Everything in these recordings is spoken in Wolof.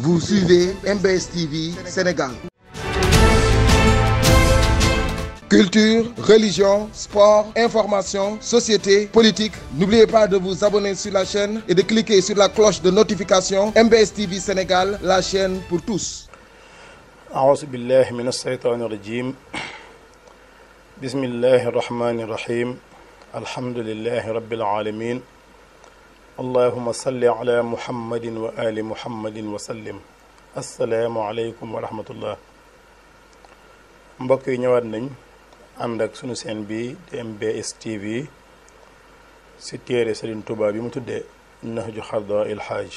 Vous suivez MBS TV Sénégal. Culture, religion, sport, information, société, politique. N'oubliez pas de vous abonner sur la chaîne et de cliquer sur la cloche de notification MBS TV Sénégal, la chaîne pour tous. أعوذ بالله من الشيطان الرجيم بسم الله الرحمن الرحيم الحمد لله رب العالمين اللهم صل على محمد وآل محمد وسلم السلام عليكم ورحمة الله mbokk yi ñëwaat nañ ànd ak sunu seen bi di MBS TV si téere Serigne Touba bi mu tuddee Nahju Xadaa il Xaaj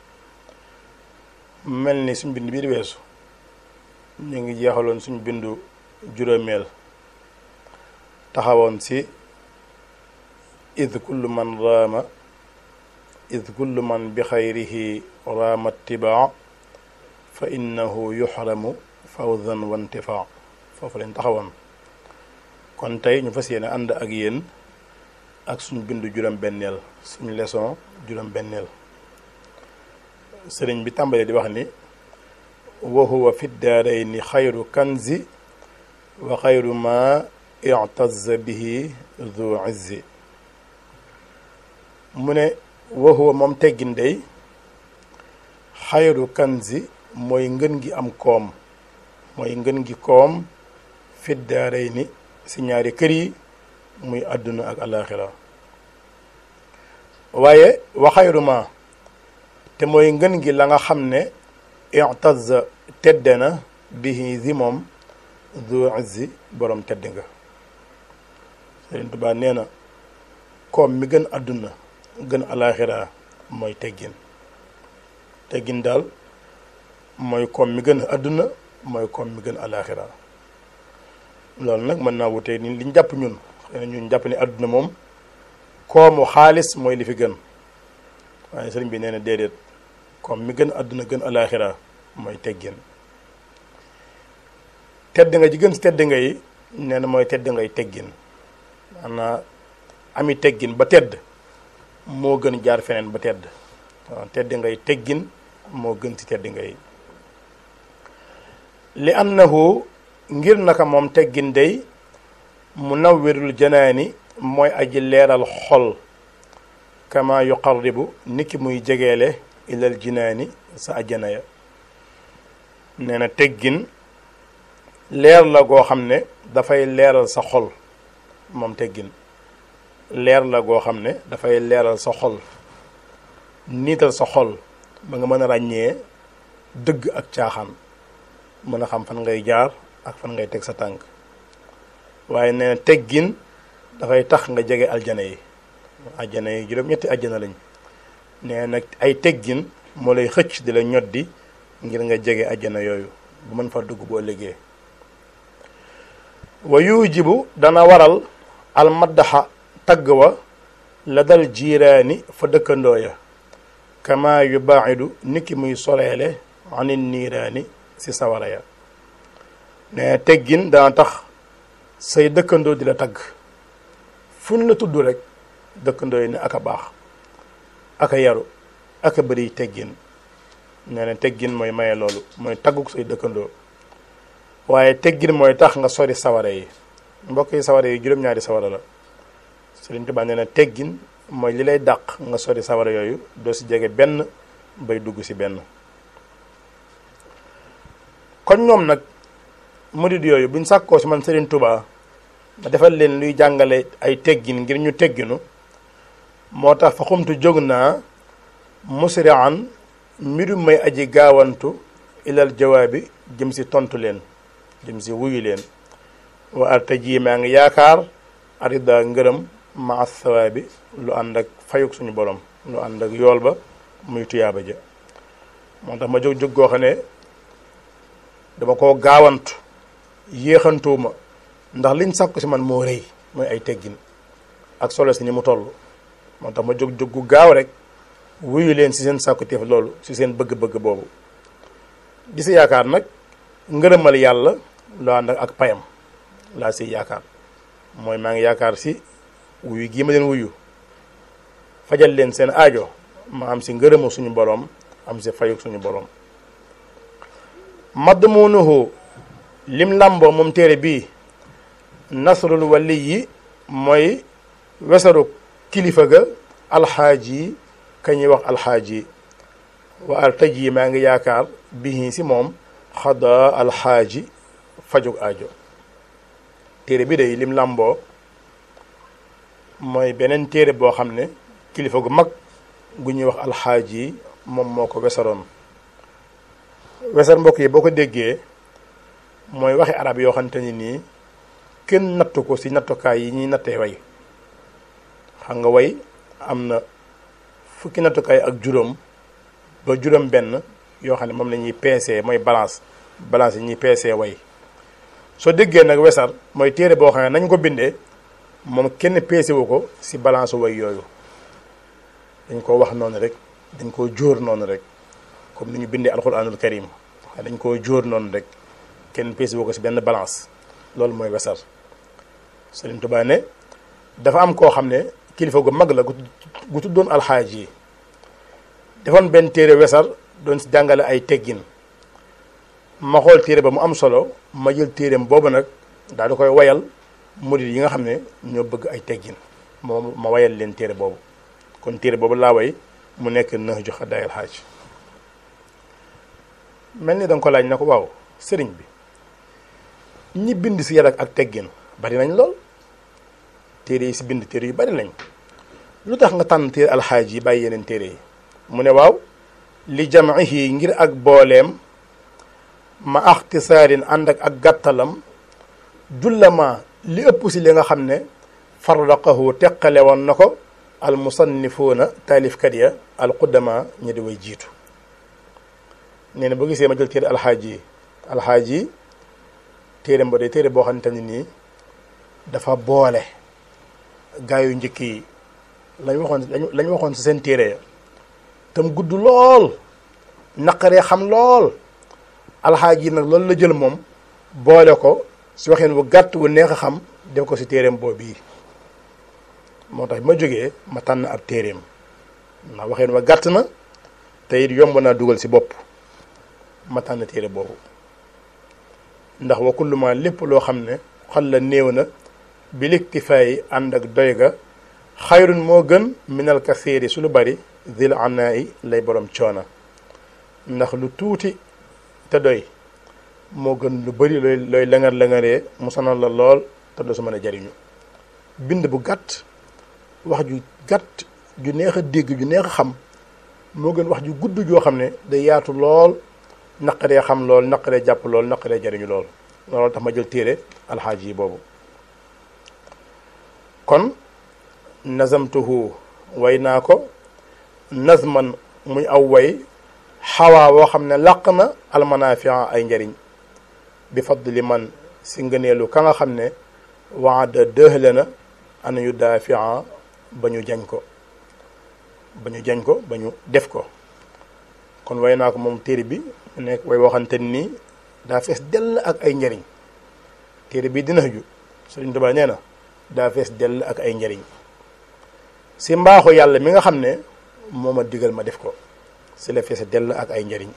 mel ni suñ bind bii di weesu ñu ngi jeexaloon suñ bindu juróomeel taxawoon si id kullu man raama id kullu man bi xayrihi raama tibaa fa innahu yuxramu fawzan wa intifaa foofu lañ taxawoon kon tey ñu fas yéene ànd ak yéen ak suñ bindu juróom-benneel suñ leçon juróom-benneel sëriñ bi tàmbalee di wax ni wa huwa fi daarayni xayru kanzi wa xayru ma ictazza bihi du izzi mu ne wa huwa moom teggin day xayru kanzi mooy ngën gi am koom mooy ngën gi koom fi daarayni si ñaari kër yi muy àdduna ak alaaxira waaye wa xayru ma te mooy ngën gi la nga xam ne ictazza tedde na bihi zi moom du izzi borom tedd nga Sëriñ Tuubaa nee na koom mi gën àdduna gën alaaxira mooy teggin teggin daal mooy koom mi gën àdduna mooy koom mi gën alaaxira loolu nag mën naa wutee ni liñ jàpp ñun xëy na ñun jàpp ni àdduna moom koomu xaalis mooy li fi gën waaye sëriñ bi nee na déedéet koom mi gën àdduna gën alaaxira mooy teggin tedd nga ji gën si tedd nga yi nee na mooy tedd ngay teggin maanaam ami teggin ba tedd moo gën jaar feneen ba tedd waaw tedd ngay teggin moo gën ci tedd ngay li annahu ngir naka moom teggin day munawwirul janaani mooy aji leeral xol kama yuqarribu niki muy jegeele ilal jinaani sa ajjana ya nee na teggin leer la goo xam ne dafay leeral sa xol moom teggin leer la goo xam ne dafay leeral sa xol niital sa xol ba nga mën a ràññee dëgg ak caaxaan mën a xam fan ngay jaar ak fan ngay teg sa tànk waaye nee na teggin dafay tax nga jege aljana yi aljana yi juróom-ñetti aljana lañ nee nag ay teggin moo lay xëcc di la ñoddi ngir nga jege aljana yooyu bu mën fa dugg boo liggéey wa yujibu dana waral almaddaxa tagg wa la dal jiiraani fa dëkkandoo ya kama yu baaxidu niki muy soleele anil niiraani si sawara ya ne teggin dana tax say dëkkandoo di la tagg fu ñu la tudd rek dëkkandoo yi ne aka baax aka yaru aka bëri teggin nee na teggin mooy maye loolu mooy tagguk say dëkkandoo waaye teggin mooy tax nga sori sawara yi mbokk yi sawara yi juróom-ñaari sawara la Sëriñ Tuubaa nee na teggin mooy li lay dàq nga sori sawara yooyu doo si jege benn bay dugg si benn kon ñoom nag murid yooyu buñ sàkkoo si man Sëriñ Tuubaa ma defal leen luy jàngale ay teggin ngir ñu tegginu moo tax fa xumtu jóg naa musri'an mbirum may aji gaawantu ilal jawaabi jëm si tontu leen jëm si wuyu leen wa artaji maa ngi yaakaar arida ngërëm ma sawaabi lu ànd ak fayuk suñu borom lu ànd ak yool ba muy tuyaaba ja moo tax ma jóg jóg goo xam ne dama koo gaawantu yéexantuuma ndax liñ sàkku si man moo rëy mooy ay teggin ak solo si ni mu toll moo tax ma jóg jóg gu gaaw rek wuyu leen si seen sàkku teef loolu si seen bëgg-bëgg boobu di si yaakaar nag ngërëmal yàlla loo ànd ak payam laa si yaakaar mooy maa ngi yaakaar si wuyu gii ma leen wuyu fajal leen seen aajo ma am si ngërëmu suñu boroom am si fayuk suñu boroom madmunuhu lim làmboo moom téere bii nasrul wali yi mooy wesaru kilifa ga alxaaji ka ñuy wax alxaaji wa artaj yi maa ngi yaakaar bihi si moom xada alxaaji fajug aajo téere bi day lim làmboo mooy beneen téere boo xam ne kilifa gu mag gu ñuy wax alxaaji moom moo ko wesaroon wesar mbokk yi boo ko déggee mooy waxi arab yoo xamante ni nii kenn nattu ko ci nattukaay yi ñuy nattee way xam nga way am na fukki nattukaay ak juróom ba juróom benn yoo xam ne moom la ñuy peesee mooy balance balance yi ñuy peesee way soo déggee nag wesar mooy téere boo xam ne nañ ko bindee moom kenn peese wu ko ci balance way yooyu dañ ko wax noonu rek dañ koo jóor noonu rek comme ni ñu bindee alxuraanul karim dañ koo jóor noonu rek kenn peese wu ko ci benn balance loolu mooy wesar Sëriñ Tuubaa ne dafa am koo xam ne kilifa gu mag la gu tuddoon alxaaj yi defoon benn téere wesar doon ci jàngale ay teggin ma xool téere ba mu am solo ma jël téereem boobu nag daal di koy wayal murid yi nga xam ne ñoo bëgg ay teggin moom ma wayal leen téere boobu kon téere boobu laa way mu nekk nëx ju xaddaay alxaaj mel ni danga ko laaj na ko waaw sëriñ bi ñi bind si yar ak teggin bari nañ lool téere yi si bind téere yu bari nañ lu tax nga tànn téere alxaaj yi bàyyi yeneen téere yi mu ne waaw li jamihi ngir ak booleem ma axtisaarin ànd ak ak gàttalam jullama li ëpp si li nga xam ne farraqahu teqale woon na ko al musannifuuna taalifkat ya al quddama ñi di way jiitu nee na boo gisee ma jël téere alxaaj yi alxaaj yi téere mba day téere boo xamante ne nii dafa boole gaa yu njëkk yi lañ waxoon lañ waxoon si seen téere ya tam gudd lool naqaree xam lool alxaaj yi nag loolu la jël moom boole ko si waxeen wu gàtt wu neex a xam def ko si téereem boobu bii moo tax ma jógee ma tànn ab téereem ndax waxeen wa gàtt na te it yomb naa dugal si bopp ma tànn téere boobu ndax wa kullu ma lépp loo xam ne xal la néew na bi liktifaay ànd ak doy ga xayrun moo gën minal kasiiri su lu bari zil anaayi lay borom coona ndax lu tuuti te doy moo gën lu bari looy looy langar langaree mu sonal la lool te doo su mën a jariñu bind bu gàtt wax ju gàtt ju neex a dégg ju neex a xam moo gën wax ju gudd joo xam ne day yaatu lool naqaree xam lool naqaree jàpp lool naqaree jariñu lool loolu tax ma jël téere alxaaj yi boobu kon nazamtuhu way naa ko nazman muy aw way xawaa woo xam ne làq na almanafia ay njariñ bi fadli man si ngëneelu ka nga xam ne waada dëhle na ana yu daafia ba ñu jañ ko ba ñu jañ ko ba ñu def ko kon way naa ko moom téere bi mu nekk way waxante nii daa fees dell ak ay njariñ téere bi dina ju Sëriñ Tuubaa nee na daa fees dell ak ay njariñ si mbaaxu yàlla mi nga xam ne moo ma digal ma def ko si la fees dell ak ay njariñ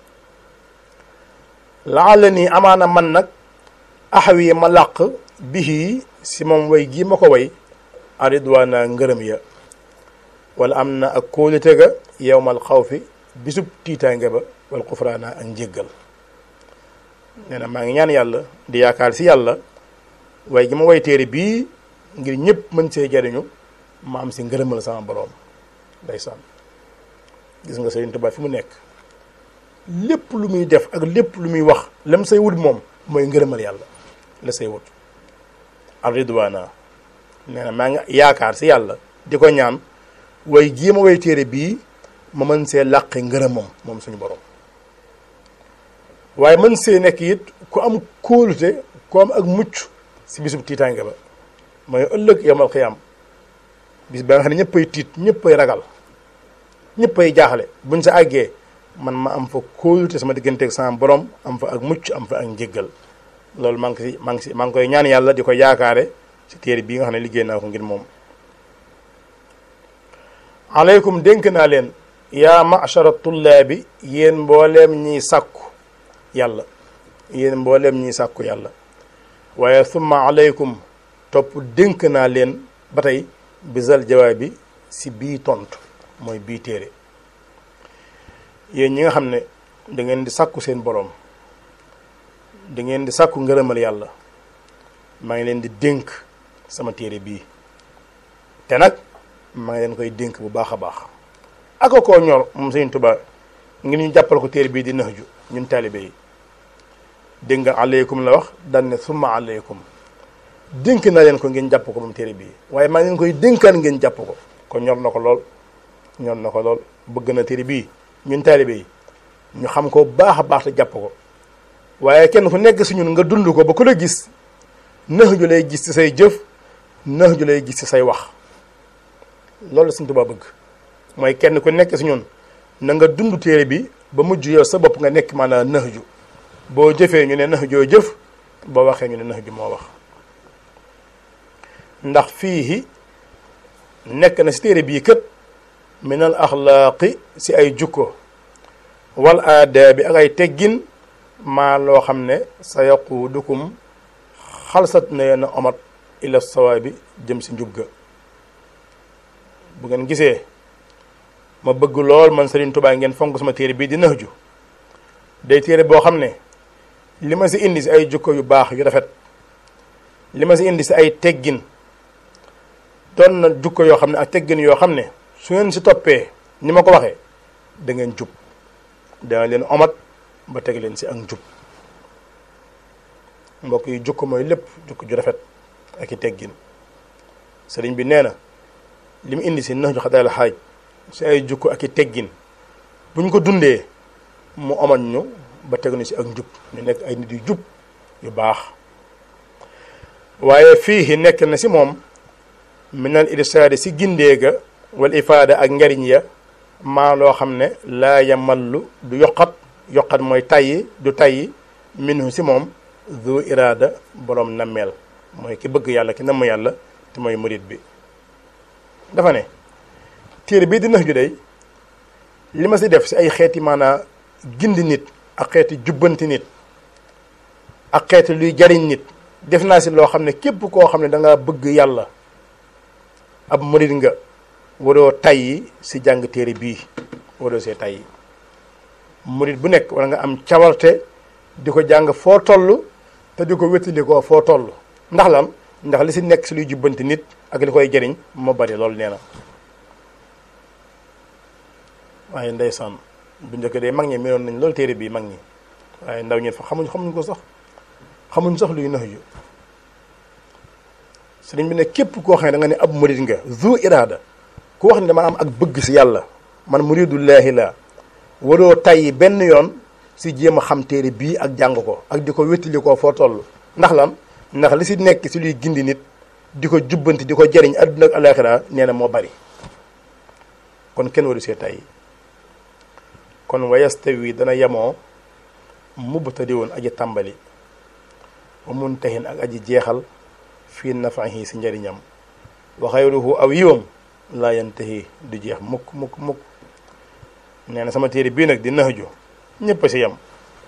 laala nii amaana man nag axawi ma làq bihi si moom way gii ma ko way aridwaana ngërëm ya wala am na ak kóolite ga yowmal xawfi bisub tiitaange ba wal xufraana ak njéggal nee na maa ngi ñaan yàlla di yaakaar si yàlla waaye gi ma way téere bii ngir ñëpp mën see jariñu ma am si ngërëmal sama boroom ndeysaan gis nga Sëriñ Tuubaa fi mu nekk lépp lu muy def ak lépp lu muy wax lam say wut moom mooy ngërëmal yàlla la say wut ar ridwaana nee na maa ngi yaakaar si yàlla di ko ñaan way gii ma way téere bii ma mën see làqe ngërëmam moom suñu borom waaye mën see nekk it ku am kóolute ku am ak mucc si bisub tiitaange ba mooy ëllëg yawmal xiyaam bis ba nga xam ne ñëppay tiit ñëppay ragal ñëppay jaaxle buñ sa àggee man ma am fa kóolute sama diggante ak sama borom am fa ak mucc am fa ak njéggal loolu maa ngi si maa ngi si maa ngi koy ñaan yàlla di ko yaakaare ci téere bii nga xam ne liggéey naa ko ngir moom aleykum dénk naa leen yaa machara tullaabi yéen mbooleem ñiy sàkku yàlla yéen mbooleem ñi sàkku yàlla waaye summa aleykum topp dénk naa leen ba tey bisal jawaab bi si bii tontu mooy bii téere yéen ñi nga xam ne da ngeen di sàkku seen boroom da ngeen di sàkku ngërëmal yàlla maa ngi leen di dénk sama téere bii te nag maa ngi leen koy dénk bu baax a baax aka koo ñor moom Sëriñ Tuubaa ngir ñu jàppal ko téere bii di Nahju ñun taalibe yi dégg nga aleykum la wax daan ne summa aleykum dénk na leen ko ngeen jàpp ko moom téere bii waaye maa ngi leen koy dénkaan ngeen jàpp ko kon ñor na ko lool ñor na ko lool bëgg na téere bii ñun taalibe yi ñu xam ko baax a baax te jàpp ko waaye kenn ku nekk si ñun nga dund ko ba ku la gis Nahju lay gis ci say jëf Nahju lay gis ci say wax loolu la Sëriñ Tuubaa bëgg mooy kenn ku nekk si ñun na nga dund téere bi ba mujj yow sa bopp nga nekk maanaam Nahju boo jëfee ñu ne Nahjoo jëf boo waxee ñu ne Nahju moo wax ndax fii nekk na si téere bii kët min al axlaaqi si ay jukko wal aadaabi ak ay teggin maa loo xam ne sa yaquudukum xalsat na yenn omat ila sawaabi jëm si njub ga bu ngeen gisee ma bëgg lool man Serigne Touba ngeen fonk sama téere bii di Nahju day téere boo xam ne li ma si indi si ay jukko yu baax yu rafet li ma si indi si ay teggin doon na jukko yoo xam ne ak teggin yoo xam ne su ngeen si toppee ni ma ko waxee da ngeen jub dana leen omat ba teg leen si ak njub mbokk yi jukko mooy lépp jukko ju rafet ak i teggin sëriñ bi nee na li mu indi si Nahju Xadaayil Xaaj si ay jukko ak i teggin bu ñu ko dundee mu omat ñu ba teg ñu si ak njub ñu nekk ay nit yu jub yu baax waaye fii nekk na si moom minal irsaadi si gindeega wal ifaada ak njariñ ya maa loo xam ne laa yamallu du yokkat yokkat mooy tayyi du tayyi minhu si moom zu iraada boroom nammeel mooy ki bëgg yàlla ki namm yàlla te mooy murit bi dafa ne téere bii di Nahju day li ma si def si ay xeeti maanaa gindi nit ak xeeti jubbanti nit ak xeeti luy jariñ nit def naa si loo xam ne képp koo xam ne da nga bëgg yàlla ab murit nga waroo tayyi si jàng téere bii waroo see tayyi murit bu nekk wala nga am cawarte di ko jàng foo toll te di ko wéttali ko foo toll ndax lan ndax li si nekk si luy jubbanti nit ak li koy jariñ moo bari loolu nee na waaye ndeysaan bu njëkk de mag ñi meloon nañ loolu téere bii mag ñi waaye ndaw ñi fa xamuñ xamuñ ko sax xamuñ sax luy Nahju sëriñ bi ne képp koo xam ne da nga ne ab murid nga zu iraada ku wax ne dama am ak bëgg si yàlla man muridullaahi la waroo tayyi benn yoon si jéem a xam téere bii ak jàng ko ak di ko wéttali ko foo toll ndax lan ndax li si nekk si luy gindi nit di ko jubbanti di ko jariñ adduna ak alaxira nee na moo bari kon kenn waru see tayyi kon wayastawi dana yemoo mubtadi woon aji tàmbali wa muntahin ak aji jeexal fii nafahi si njariñam wa xayruhu aw yiwam laa yantahi du jeex mukk mukk mukk nee na sama téere bii nag di Nahju ñëpp si yem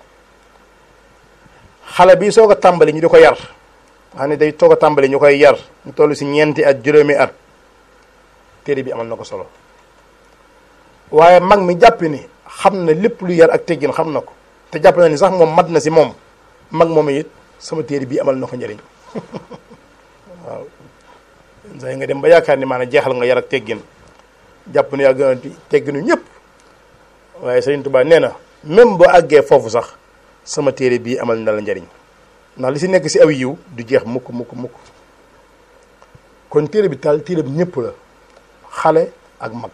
xale bi soo ko tàmbali ñu di ko yar xam ne day soo ko tàmbali ñu koy yar ñu toll si ñeenti at juróomi at téere bi amal na ko solo waaye mag mi jàpp ni xam na lépp lu yar ak teggin xam na ko te jàpp na ni sax moom mat na si moom mag moom it sama téere bii amal na ko njëriñ waaw say nga dem ba yaakaar ni maanaam jeexal nga yar ak teggin jàpp ne yaa gën a tegginu ñëpp waaye Sëriñ Tuubaa nee na même boo àggee foofu sax sama téere bii amal na la njëriñ ndax li si nekk si aw yiw du jeex mukk mukk mukk kon téere bi taal téere bi ñëpp la xale ak mag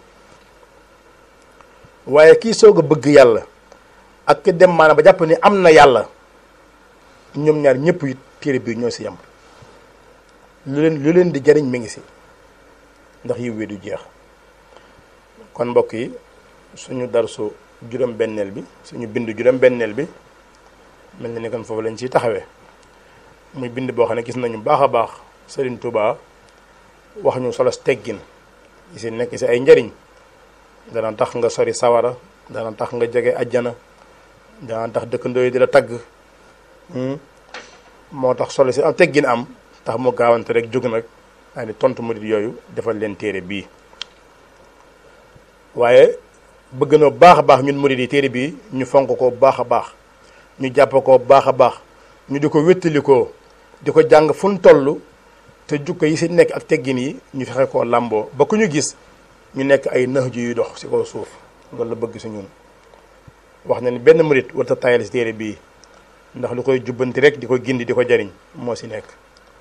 waaye kii soog a bëgg yàlla ak ki dem maanaam ba jàpp ni am na yàlla ñoom ñaar ñëpp it téere bii ñoo si yem lu leen lu leen di jariñ mi ngi si ndax yiw wi du jeex kon mbokk yi suñu darsu juróom-benneel bi suñu bind juróom-benneel bi mel na ni kon foofu lañ ciy taxawee muy bind boo xam ne gis nañu baax a baax Serigne Touba wax ñu solos teggin yi si nekk si ay njariñ dana tax nga sori sawara dana tax nga jege ajjana dana tax dëkkandoo yi di la tagg moo tax solo si am teggin am tax mu gaawante rek jóg nag daa di tontu murid yooyu defal leen téere bii waaye bëgg na baax a baax ñun murid yi téere bii ñu fonk ko baax a baax ñu jàpp ko baax a baax ñu di ko wéttalikoo di ko jàng fu ñu toll te jukko yi si nekk ak teggin yi ñu fexe koo làmboo ba ku ñu gis ñu nekk ay nëx ju yu dox si kaw suuf loolu la bëgg si ñun wax na ni benn murid warta tayal si téere bii ndax lu koy jubbanti rek di ko gindi di ko jariñ moo si nekk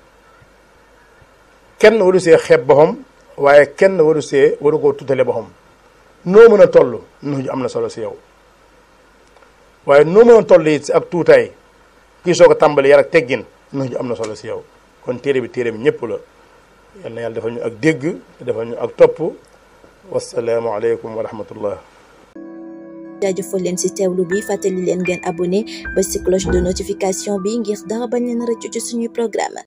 kenn waru see xeeb boppam waaye kenn waru see waru koo tutale boppam noo mën a toll nëx ju am na solo si yow waaye noo mën a toll it si ak tuutaay kii soo ko tàmbali yar ak teggin nëx ju am na solo si yow kon téere bi téere bi ñëpp la yal na yàlla defal ñu ak dégg te defal ñu ak topp wasalaamu aleykum wa rahmatullah jaajëfal leen ci teewlu bi fàttali leen ngeen abonné ba ci cloche de notification bi ngir dara bañ leen rëccu ci suñuy programme